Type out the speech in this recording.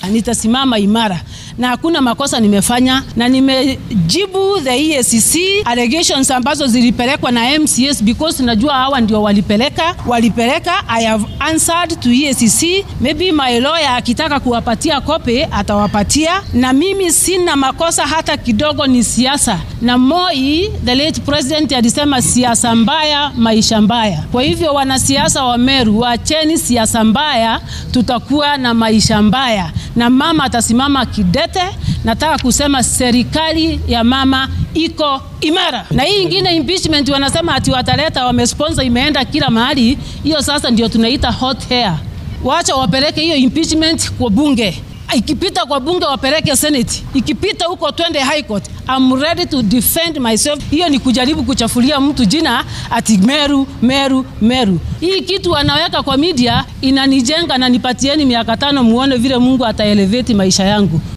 nitasimama imara na hakuna makosa nimefanya, na nimejibu the EACC allegations ambazo zilipelekwa na MCS because najua hawa ndio walipeleka walipeleka. I have answered to EACC, maybe my lawyer akitaka kuwapatia kopi atawapatia, na mimi sina makosa hata kidogo, ni siasa. Na Moi the late president alisema siasa mbaya, maisha mbaya. Kwa hivyo wanasiasa wa Meru, wacheni siasa mbaya, tutakuwa na maisha mbaya, na mama atasimama kidete. Nataka kusema serikali ya mama iko imara, na hii ingine impeachment wanasema ati wataleta, wamesponsor, imeenda kila mahali. Hiyo sasa ndio tunaita hot hair. Wacha wapeleke hiyo impeachment kwa bunge ikipita kwa bunge wapeleke Senate, ikipita huko twende High Court. I'm ready to defend myself. Hiyo ni kujaribu kuchafulia mtu jina ati Meru, Meru, Meru. Hii kitu wanaweka kwa media inanijenga, na nipatieni miaka tano muone vile Mungu ataelevate maisha yangu.